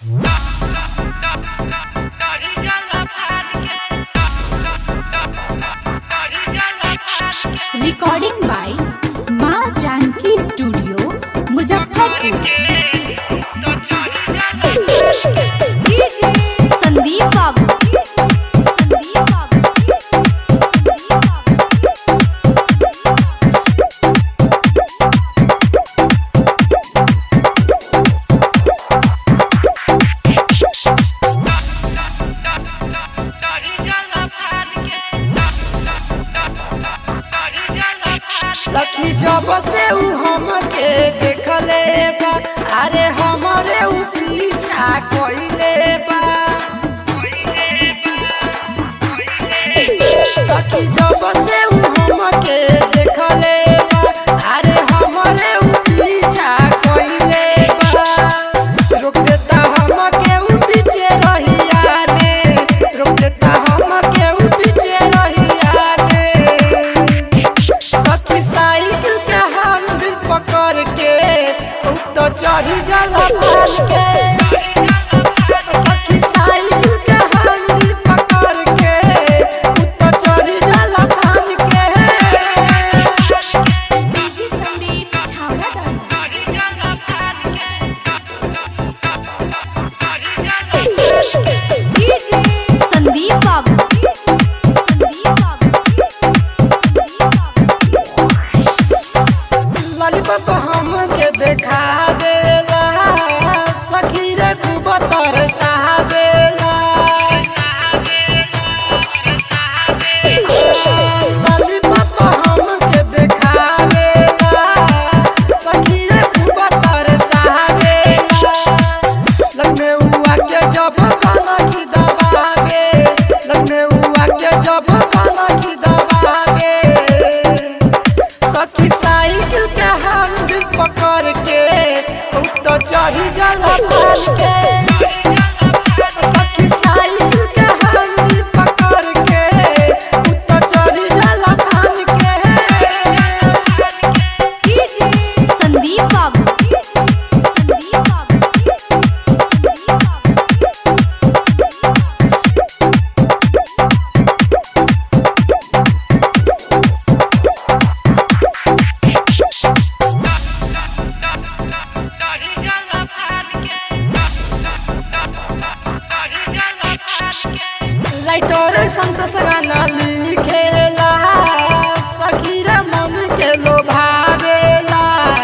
recording by माँ Janaki studio Muzaffarpur Sandeep बाबू संदीप बाबू सखी जब से उ हमके देखले बा अरे हमरे उ पीछा कइले बा सखी जब से उ हमके देखले बा अरे हमरे उ पीछा कइले बा रोक देता हमके उ पीछे रहिया में रोक देता हमके उ पीछे रहिया में सखी साइकिल के हैंडल पकड़ के उ तो चढ़ी जाला पाल के सखी साइकिल के हैंडल पकड़ के उ तो चढ़ी जाला पाल के डीजे संदीप छावड़ा दाना संदीप बाबू संदीप बाबू संदीप बाबू लॉलीपॉप हमके देखावेला सखी रे खूब तरसावेला लॉलीपॉप हमके देखावेला सखी रे खूब तरसावेला लगने हुआ के जब खाना की दबावे लगने हुआ के जब खाना की दबावे सखी साइकिल के हैंडल पकड़ के उ तो चढ़ी जाला पाल के सखी साइकिल के हैंडल पकड़ के उ तो चढ़ी जाला पाल के संदीप बाबू संदीप बाबू संदीप बाबू राइटर संतोष गाना लिखेला सखी रे मन के लोभावेला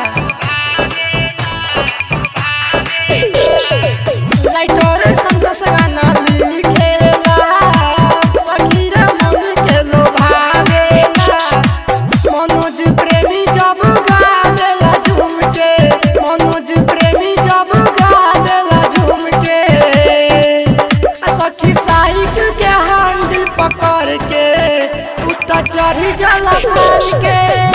राइटर संतोष गाना लिखेला सखी रे मन के लोभावेला मनोज प्रेमी जब गावेला झूम के मनोज प्रेमी जब गावेला झूम के आ सखी साइकिल के हैंडल पकड़ के उतर चढ़ी जाला पाल के